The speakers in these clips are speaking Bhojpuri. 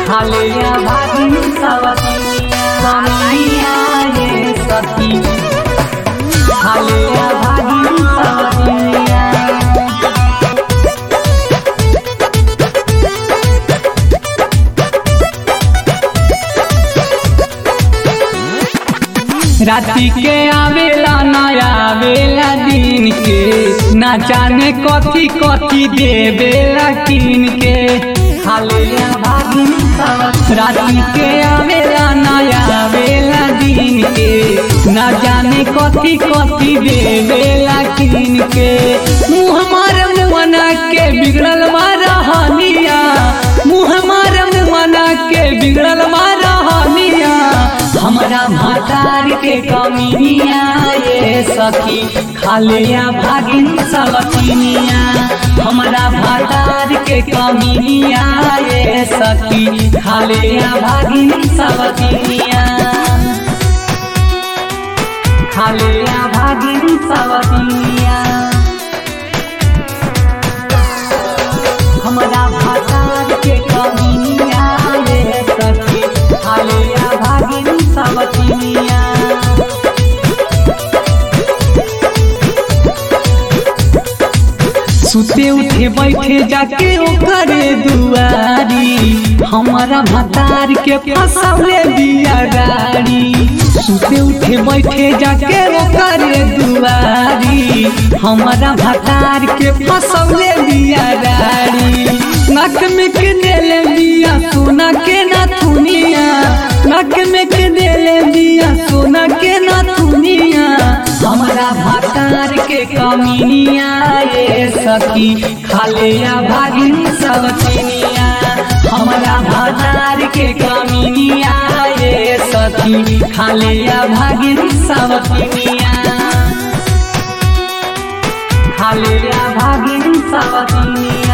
खालिया भागिन सवतिया कमिया ये सखी खालिया भागिन सवतिया राति के आवेला नया आवेला दिन के ना जाने कथी कथी देवेला किन के खालिया भागिन सब राति के आवेला नया आवेला दिन के ना जाने कथी कथी देवेला किन के मुँह मार मुआना के बिगड़ल मारा हनिया मुँह मार मुआना के बिगड़ल मारा हनिया हमरा भातार के कमिनिया ये सखी खालिया भागिन सवतिनिया हमरा भातार के कमिनिया ये सखी खालिया भागिन सवतिनिया खालिया भागिन सवतिनिया हमरा भातार के कमिनिया ये सखी खालिया भागिन सवतिनिया सुते उठे बैठे जाके ओकरे दुआरी हमारा भतार के फसौले दिया गाड़ी सुते उठे बैठे जाके ओकरे दुआरी हमारा भतार के फसौले दिया गाड़ी नक में के देले दिया सोना के ना थुनिया नक में के देले दिया सोना के ना थुनिया हमारा भतार के कमिनिया ये सखी खालिया भागिन सब चिनिया हमारा भतार के कमिनिया ये सखी खालिया भागिन सब चिनिया खालिया भागिन सब चिनिया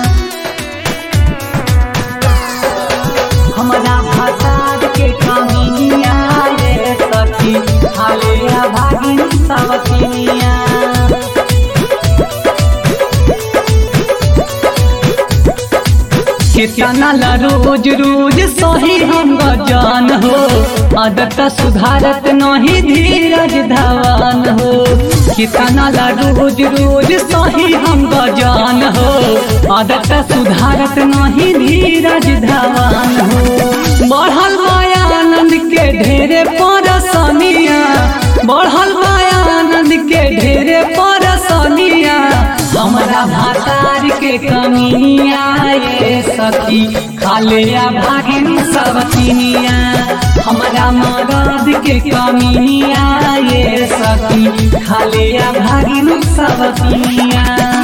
हमरा भतार के कमिनिया ये सखी खालिया भागिन सब चिनिया कितना ला रोज रोज सही हम गजान हो आदत सुधारत नहीं धीरज धवान हो कितना ला रोज रोज सही हम गजान हो आदत सुधारत नहीं धीरज धवान हो बढ़ल मायानंद के ढेरे परसनिया बढ़ल मायानंद के ढेरे परसनिया हमरा भातार के कमिया ये सखी खालिया भागिन सब चिनिया हमरा मदद के कमिया ये सखी खालिया भागिन सब चिनिया